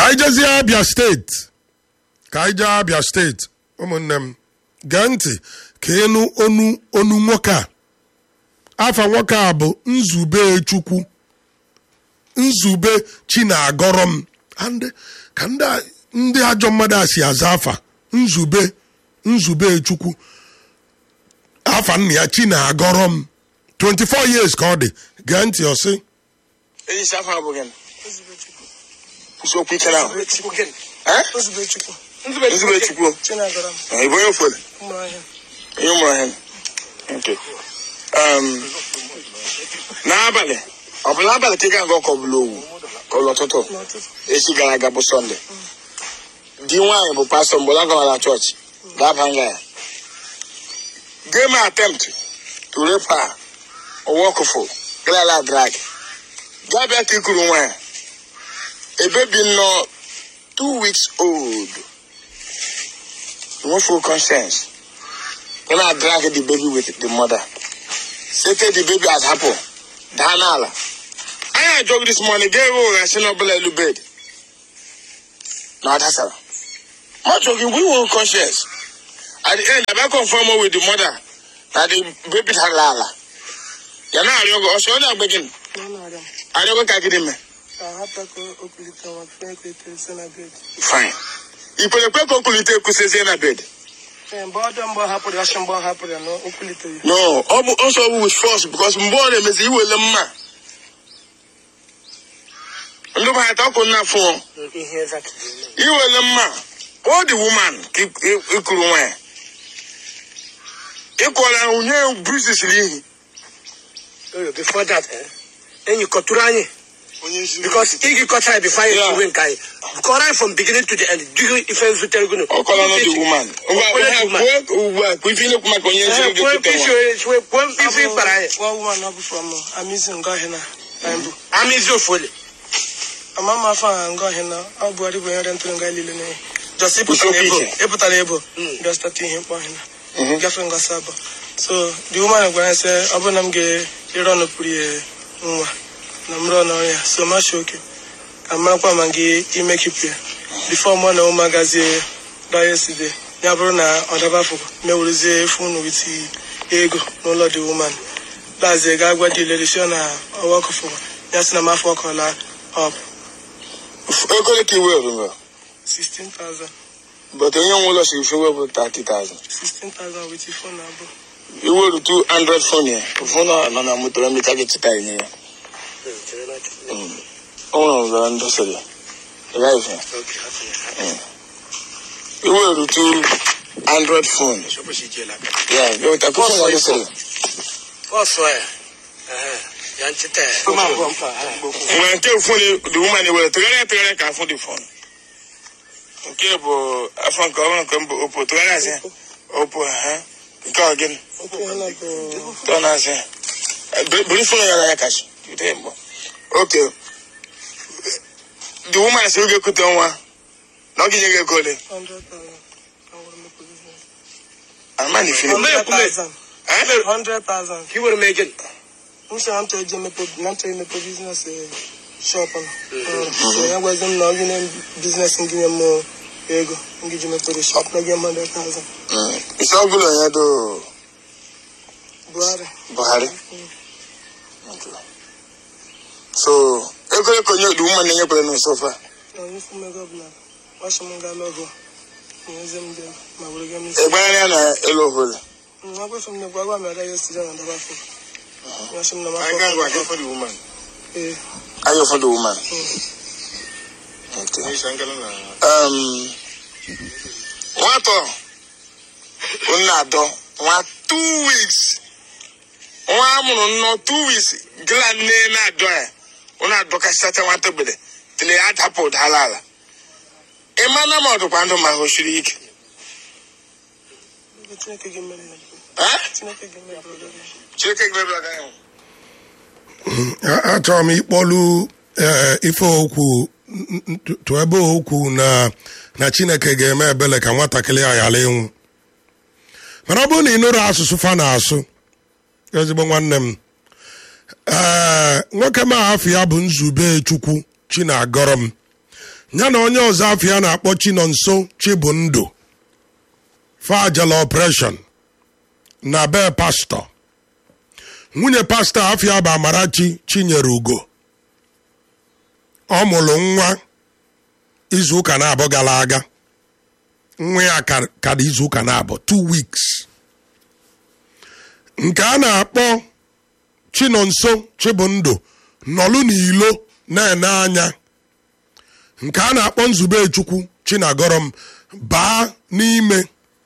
anyị jezie abịa steeti ka anyị jee abịa steeti ụmụnne m gee ntị ka ịnụ onu onu nwoke a afa nwoke a bụ nzube chukwu nzube chi na-agọrọ m And ka ndị a- ndị ajọ mmadụ a si aza afa nzube nzube chukwu afa nna ya chi na-agọrọ m 24 years ka ọ dị gee ntị ọsị Eyi si afọ abụ gịnị? Kwụsị okwu ike na ahụ. Eh? Ozubechukwu. Nzube Chukwu. Chinagara m. Eh, Ị bụ onye ofele? Ụmụahịa. Onye ụmụ ahịa. Okay. Um, n'abalị ọ bụ n'abalị ka ị ga-aga ọkọ ọbụla owu ka ọ bụ ụtụtụ N'ụtụtụ. echi gara aga bụ sọnde di nwaanyị bụ pastọ mgbe ọ gara na chọọchị ga-aba nga ya game attempt to rape her owokụfụ galala drag gaa bịa ka ikuru nwa ya ebebi nnọọ two weeks old no full conscience when I drag the baby with the mother sete the baby as happen daa n'ala anyị ajọgụ this morning ga-ewe ụgha si n'ọbụla elu bed na ọ dasara ma chọgị we were conscious at the end abịa confirm with the mother na the baby dara ala ya na-arịọ gị ọsọ ọ na-agba gị Na ọ na-arịa m. arịọ gị ka gịnị mee Ka ahapụ ka o kulite nwa fee ka ekeresi na bed. fine ikwerekwe ka o kulite ekusezie na bed Ee, mgbe ọ dị mgbe ọ hapụrụ ya ọsọ mgbe ọ hapụrụ ya na o kuliteghị. no ọ bụ ọsọ ọ bụ with force because mgbe ọ na-emezi iwele mma ndị bụ ata ọkụ nna fụọ Ihe exactly. iwele mma ọ dị woman ka ị- ị- ịkụrụ nwa ya ịkụọla ya unye bruises n'ihi Oh, before that, eh? Then you cut anyị because igi kọta anyị before anyị Yeah. ewe nke anyị. Kọrọ anyị from beginning to the end. Dịghị ife nzutere gụnụ. ọkọla na dị woman Ọkọla dị woman. kwuo ugbu a kwuo ife ilekwu maka onye nziri gị Kwuo pụta ife nwa isi- kwuo ife ịkpara anyị. One woman ọ bụ from Amizi Ngọhị na Bimbu. Amaezi ofole. Ama m afọ a Ngọhị na ọ bụ ọdịbụ onye ntụrụ nga niile na just ịpụtara Usopi ebo iche. ịpụtara ebo Mm. bịa start ihe mkpọ ọhịa Mhm. na gafe ngọsị abụọ so the woman gwara ya sị ọ bụrụ na m ga-ere ọnụ pụrụ ya nwa na m rụọ n'ọrụ ya so ma shi oke ka m marakwa ma gị ime kipụ ya bifo mụ na ụmụ agazie daa yesterday ya bụrụ na ọ daba afọ mewerezie efu unu witi ego n'ụlọ the woman lazie ga gwa dị lerisi na ọwa ọkụfụ ya sị na m afọ ọkọla up ego ole ka iwe rụrụ 16,000 but onye nwe ụlọ siri fewe bụ 30,000 16,000 witi fon abụọ iweru 200 phone ya phone a nọ na moto na mmecha gị chịta enye ya ọ nwere ọzara ndị sịrị ya ị gaghị fe iweru 200 phone ya gịweta ka phone gị sịrị Ọsọ ya. Eh, Ya nchịta ya. nwere nke phone the woman were tụgharịa tụgharịa ka afọ dị phone nke bụ afọ nke ọhụrụ nke mbụ opo tụgharịa asị opo ha nke ọ gịnị oke ha na bụ tọ́ náà sẹ́ bẹ̀rẹ̀ fún yàrá yà kàṣí tìtẹ́ ń bọ̀ ok the woman sẹ́ oge kúta nwa n'oge nye gị ego ole 100,000 awụrụ m ego business. ama na ifiri Ome ekume. 100,000 Eh? 100,000 Ka i were m ego. m sị na m chọrọ ije mepe na m chọrọ imepe biznes shop na so ya gwazi m na ọ gị na biznes ngị nye m ego ngị ji mepere shop na gị 100,000 isi ọbụla ya do Buhari buhari so ego eko nye the woman na-enyekwere n'ụsọfa na onye isi m ego ọbụla ọchị m ga lọgụ nyezi m dị ma were gị m isi ịgbanyere ya na elu ohole agwafe m na gwa gwa m ada ya esiri na ndaba afọ ọchị m na m anyị ga-agwa afọ for the woman ee anyị for the woman okay um nwatọ nna adọ nwa two weeks nwa amụrụ nnọọ two weeks gịla nne na-adọ ya ọ na-adọkasịtacha nwata gbede tile ya dapụ dala ala ịma na ma ọdụkwa ndụ ma o siri ike Chineke gị mere m Eh? Chineke gị mere m Chineke gị mebiri aka ya. A- achọrọ m ịkpọlu eh, ife okwu n- n- tụ ebe okwu na na chineke ga-eme ebele ka nwatakịrị a ghara ịnwụ mana ọ bụrụ na ị nụrụ asụsụ fa na-asụ ezigbo nwanne m ee nwoke m ahafụ ya bụ nzube chukwu chi na-agọrọ m ya na onye ọzọ afọ ya na-akpọ chinonso chibundụ fajala operation na be pastọ nwunye pastọ afọ ya bụ amarachi chinyere ugo ọ mụrụ nwa izuụka na-abụ gara aga nwa ya ka- ka dị izuụka na-abụ two weeks nke a na-akpọ chinonso chibundụ nọlụ n'ilo na-ene anya nke a na-akpọ nzube chukwu chinagorom baa n'ime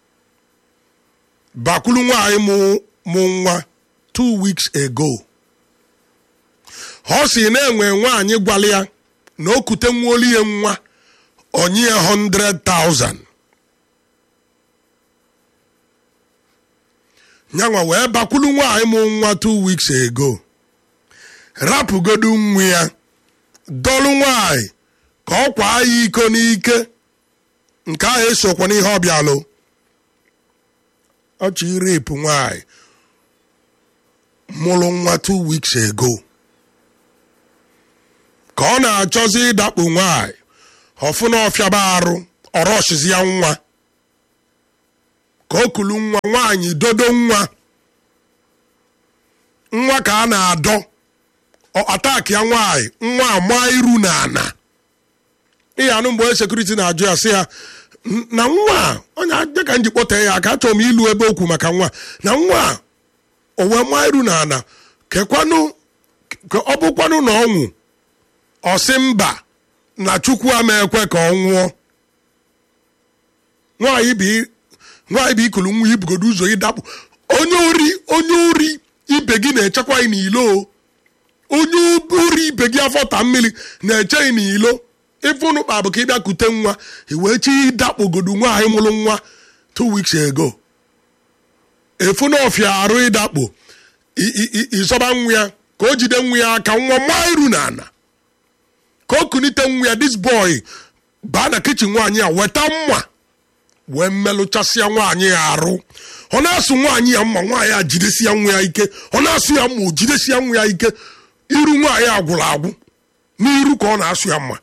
bakwulu nwaanyị mụ mụ nwa two weeks ago ọ si na-enwe nwaanyị gwala ya na o kute nwaolu ya nwa onye ya 100,000 nyanwa wee bakwulu nwaanyị mụ nwa two weeks ago rapụgodu nwa ya dọlụ nwaanyị ka ọ kwaa ya iko n'ike nke ahụ esokwa n'ihe ọbịalụ ọchị irepụ nwaanyị mụrụ nwa two weeks ago ka ọ na-achọzi ịdakpo nwaanyị ọfụna ọfịaba arụ ọrọshizi ya nwa ka o kulu nwa nwaanyị dodo nwa nwa ka a na-adọ ọ ataki ya nwaanyị nwa ama iru na ana ihe anụ mgbe sekuriti na-ajụ ya sị ya "N- na nwa a, onye aja ka m ji kpọtee ya aka achọrọ m ilu ebe okwu maka nwa na nwa a, o wee maa iru na ana kekwanụ ka ọ bụkwanụ na ọnwụ ọ sị mba na chukwu ama ekwe ka ọ nwụọ nwaanyị bụ i- nwaanyị bụ ikulu nwa ibugodo ụzọ ịdakpụ onye ori onye ori ibe gị na-echekwa gị n'ilo o. onye ori ibe gị afọ ta mmiri na-eche gị n'ilo ịfụnụ kpa bụ ka ịbịa kute nwa iwee chi ịdakpogodu nwaanyị mụrụ nwa two weeks ago efunu ọfịa arụ ịdakpo i- i- i- ịzọba nwa ya ka o jide nwa ya aka nwa maa iru na ana ka o kunite nwa ya this boy baa na kichin nwaanyị a weta mma wee mmelụchasịa nwaanyị ya arụ ọ na-asụ nwaanyị ya mma nwaanyị a jidesia nwa ya ike ọ na-asụ ya mma o jidesia nwa ya ike iru nwaanyị a gwụrụ agwụ n'iru ka ọ na-asụ ya mma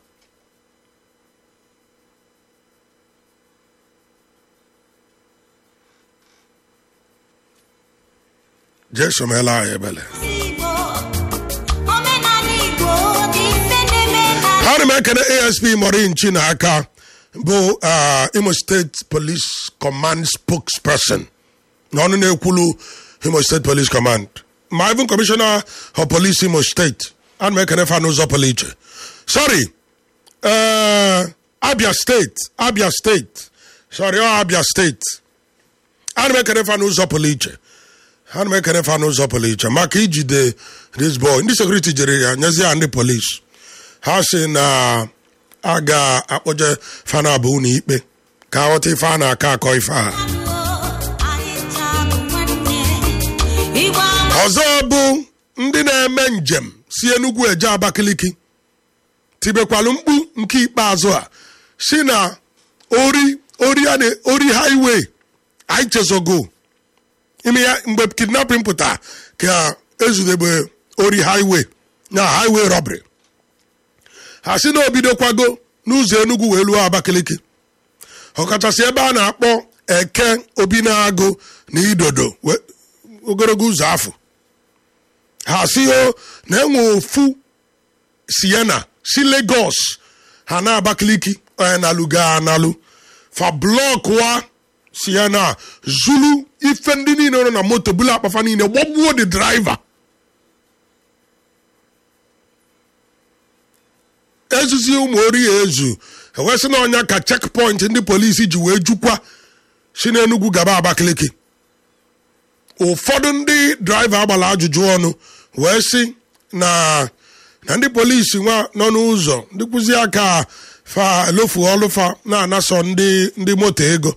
jesu meela anyị ebele Igbo, omenala Igbo dị mfe na-eme na ana m ekene asp morinchi na aka bụ uh, imo steeti police command spokesperson na ọnụ na-ekwulu imo state police command ma even commissioner of police imo steeti ana m ekene fa n'ụzọ pụrụ iche sorry uh, abia steeti abia steeti sorry ọ abia steeti ana m ekene fa n'ụzọ pụrụ iche ana m ekene fa n'ụzọ pụrụ iche maka ijide this boy ndị sekuriti jere ya nyezie ya ndị polisi ha si na a ga-akpọje fana abụ ụlọ ikpe ka aghọta ife a na-akọ akọ ife a anyị taa bụ nwanne. Igbo ama ọzọ bụ ndị na-eme njem si enugwu eje abakaliki tibekwalụ mkpu nke ikpeazụ a si na ori ori a na ori highway anyị chezogo ime ya mgbe kidnapping pụta ka ezudebe ori highway na highway robbery ha si na obidokwago n'ụzọ enugwu wee luo abakaliki ọkachasị ebe a na-akpọ eke obi na-agụ na idodo we- ogologo ụzọ afọ ha si o na enwe ofu siena si lagos ha na abakaliki onye na-alụ gaa analụ fa blọkụa siena zulu ife ndị niile nọ na moto bulu akpafa niile gbagbuo the driver ezuzi ụmụ ori ya ezu ewesị na ọnya ka checkpoint ndị polisi ji wee jukwa si n'enugwu gaba abakaliki ụfọdụ ndị draiva agbara ajụjụ ọnụ wee sị na na ndị polisi nwa nọ n'ụzọ ndị kwụzi aka fa elofu ọlụfa na-anasọ ndị ndị moto ego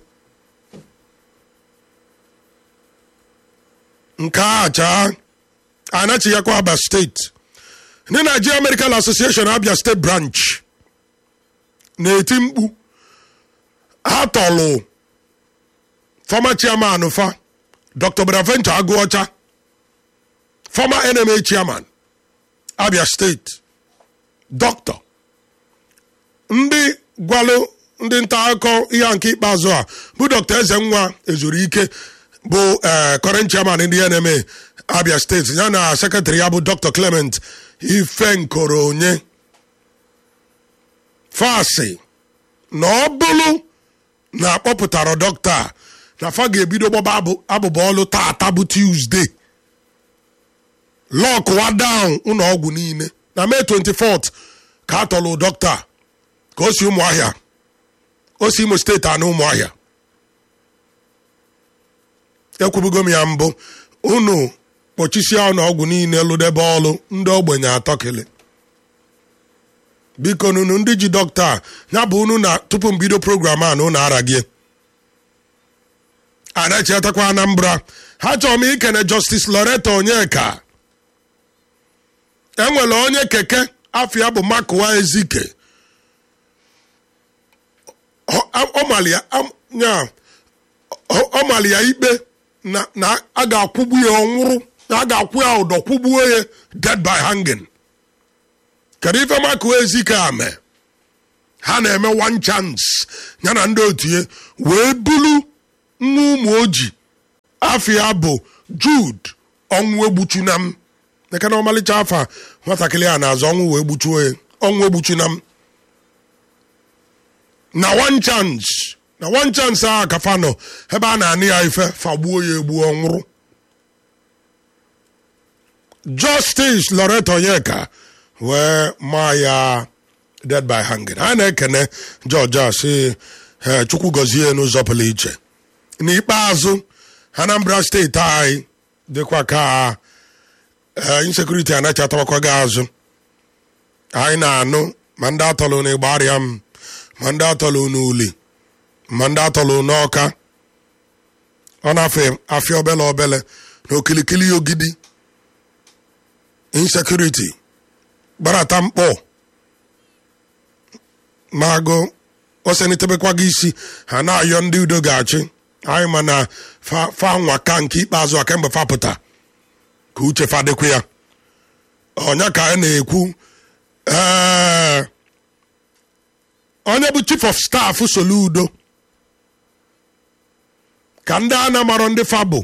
nke a chaa anachighakwa aba steeti ndị Nigeria Medical Association Abia State Branch na-eti mkpu ha tọlụ former chairman fa Dr. Bonaventure Agụọcha former NMA chairman Abia State doctor ndị gwalụ ndị nta akụkọ ihe a nke ikpeazụ a bụ dr eze nwa ezuru ike bụ ee current chairman ndị nma abia steeti ya na sekretrị ya bụ dr clement ifenkoro onye fasị na ọ bụrụ na akpọpụtara dọkịta a, na fa ga-ebido gbaba abụ- abụba ọlụ taata bụ tuzdee lọkụwa down ụlọ ọgwụ niile na mee 24th ka a tọlụ dọkịta a, ka o si ụmụahịa o si imo steeti anụ ụmụahịa ekwubugo m ya mbụ unu kpọchisia ụlọ ọgwụ niile lụdebe ọlụ ndị ogbenye atọ kele biko nunu ndị ji dọkịta a, ya bụ unu na tupu mbido program a na unu aragie anachetakwa anambra ha chọrọ m ikene justice loretta onyeka enwere onye keke afọ ya bụ makuwa ezike Ọ- ọ- ọ mali ya am- nya- ọ- ọ mali ya ikpe na na a ga-akwụgbu ya ọnwụrụ na a ga-akwụ ya ụdọ kwụgbuo ya dead by hanging kedu ife makuwa ezike a mee ha na-eme one chance ya na ndị otu ya wee bulu nwa ụmụ oji afọ ya bụ jude ọnwụ egbuchuna m eke na ọmalịcha afa nwatakịrị a na-azụ ọnwụ wee gbuchuo ya ọnwụ egbuchuna m na one chance na one chance a kafa nọ ebe a na-anị ya ife fagbuo ya egbuo ọnwụrụ justice loretta onyeka wee maa ya dead by hanging a na-ekene george a sị "Eh, chukwu gọzie ya n'ụzọ pụrụ iche n'ikpeazụ anambra steeti anyị dịkwa ka eh, insekuriti anachatabakwa gị azụ anyị na-anụ ma ndị atọlụ n'ịgba arịa m ma ndị atọlụ n'uli ma ndị atọlụ n'ọka ọ na-afọ afịa obele obele na okilikili ogidi insekuriti gbarata mkpọ magụ osenitebekwa gị isi ha na-ayọ ndị udo ga-achị anyị ma na fa fa nwa ka nke ikpeazụ a kemgbe fa pụta ka uche fa dịkwa ya ọnya ka a na-ekwu ee onye bụ chief of staff soludo ka ndị a na-amarọ ndị fa bụ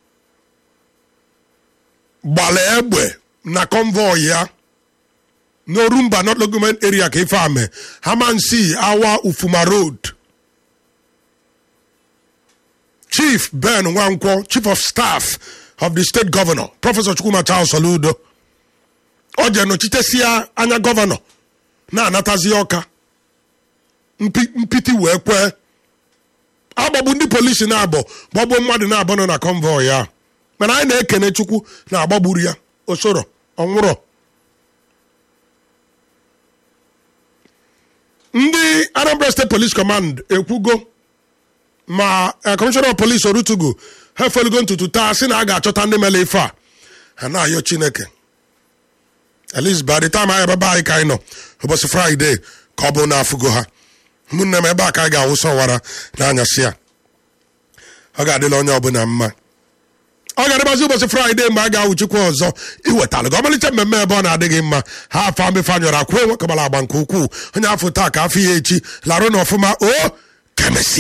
gbara egbe na convoy ya n'orumba not logoment area ka ife ame hamansi awa ufuma road chief ben nwankwo chief of staff of the state governor professor chukwuma charles soludo ọ je nọchitesia anya gọvanọ na-anatazi ọka mpi- mpiti wee kwee agbagbu ndị polisi na-abọ gbagbuo mmadụ na-abọ nọ na convoy ya mana anyị na-ekene chukwu na agbagburu ya osoro ọnwụrọ ndị anambra state police command ekwugo ma eh, commissioner of police orutugu ha efelugo ntutu taa sị na a ga-achọta ndị mere ife a ha na-ayọ chineke at least by the time anyị ebe anyị ka anyị nọ ụbọchị fraịde ka ọ bụ na afụgo ha ụmụnne m ebe a ka anyị ga-awụsa ọwara n'anyasị a ọ ga-adịla onye ọbụla mma ọ ga-adịbazi ụbọchị fraịde mgbe a ga-awụchikwa ọzọ iwetalụ gị ọmalịcha mmemme ebe ọ na-adịghị mma ha afọ amefe anyọrọ akwụ enwe kabara agba nke ukwuu onye afọ taa ka afọ ya echi larụ na ọfụma o kemesịa